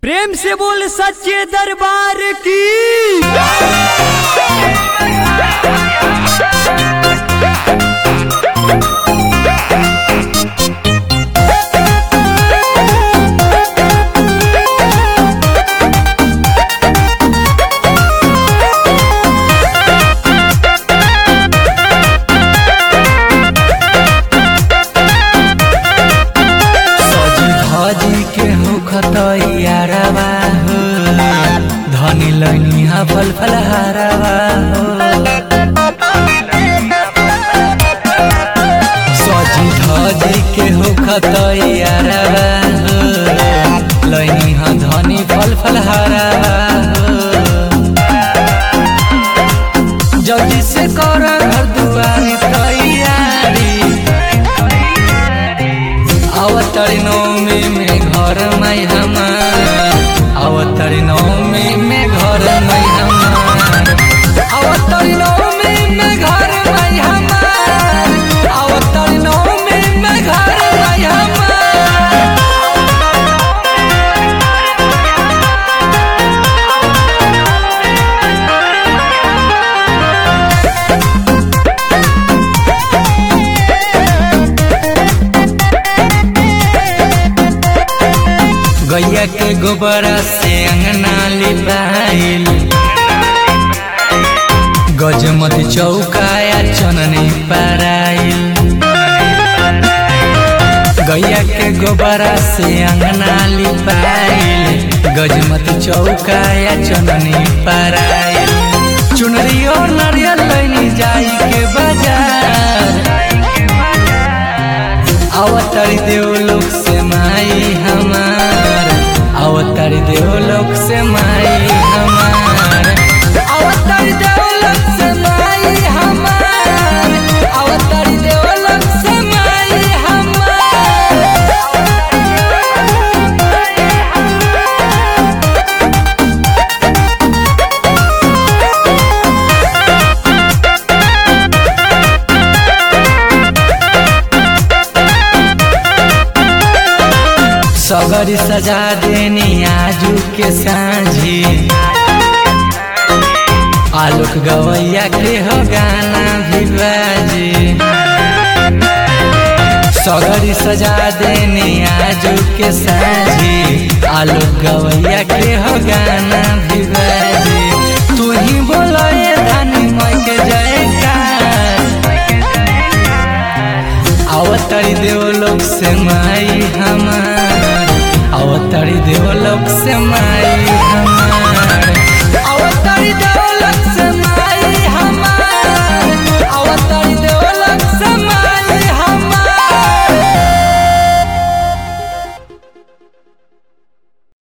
प्रेम से बोल सच्चे दरबार की सजी धजी के हो खतैयारवा हो धनी लैनी हा फल फल हारवा हो सजी धजी के हो खतैयारवा हो लैनी हा धनी फल फल हारवा हो जल्दी से कर घर दुआरी तैयारी अवतरी नौमी में घर में हमार अवतरी नौमी में घर में हमार अवतरी नौमी में घर में हमार अवतरी नौमी में घर में हमार गैया के गोबरा से अंगना लिपाइल गजमती चौकाया चननी पाराइल गैया के गोबरा से अंगना लिपाइल गजमती चौकाया चननी पाराइल चुनरी और नारियल लैनी जाई के बाजार अवतारी देवलोक से माई हमार अवतारी देवलोक से माई हमार अवतारी देवलोक से माई हमार अवतारी देवलोक से माई सगरी सजा देनी आजू के साँझी आलोक गवैया के हो गाना भी बाजी सगरी सजा देनी आजू के साँझी आलोक गवैया के हो गाना भी बाजी तू ही बोलो ये धानी मई के जयकार अवतारी देवलोक से माई हमार अवतारी देवलोक से माई हमार